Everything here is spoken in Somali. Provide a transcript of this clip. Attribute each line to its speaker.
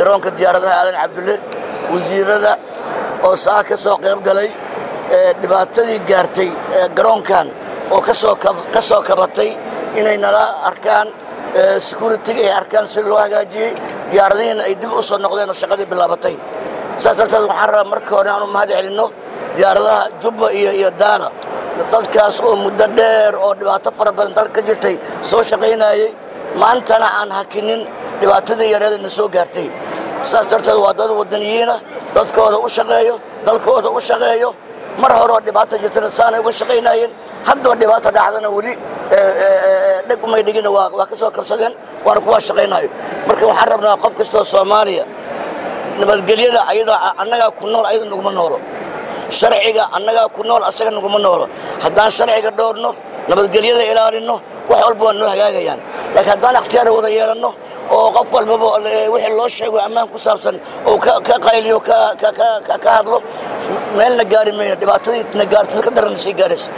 Speaker 1: garoonka diyaaradaha aadan cabdulle wasiirada oo saa ka soo qayb galay dhibaatadii gaartay garoonkan oo ka soo kabatay inay nala arkaan securitiga ay arkaan sida loo hagaajiyey diyaaradihiina ay dib u soo noqdeen oo shaqadii bilaabatay saas darteed waxaan rabaa marka hore aanu mahad celinno diyaaradaha jubba iyo iyo daala dadkaas oo muddo dheer oo dhibaato fara badan dalka ka jirtay soo shaqaynayey maantana aan hakinin dhibaatadii yareedana soo gaartay saas darteed waa dad wadaniyiina dadkooda u shaqeeyo dalkooda u shaqeeyo mar horeoo dhibaata jirtana saanay uga shaqaynayeen haddoo dhibaata dhacdana weli dheg umay dhigina waa ka soo kabsadeen waana kuwaa shaqaynayo marka waxaan rabnaa qof kastoo soomaaliya nabadgelyada ayada annagaa ku nool ayada naguma noolo sharciga annagaa ku nool asaga naguma noolo haddaan sharciga dhowrno nabadgelyada ilaalinno wax walba waa noo hagaagayaan laakiin haddaan ikhtiyaar wada yeelanno oo qof walbaba wixii loo sheego ammaan ku saabsan oo ka qayliyo ka hadlo meelna gaari mayno dhibaatadii na gaarto mid ka daranna sii gaarayso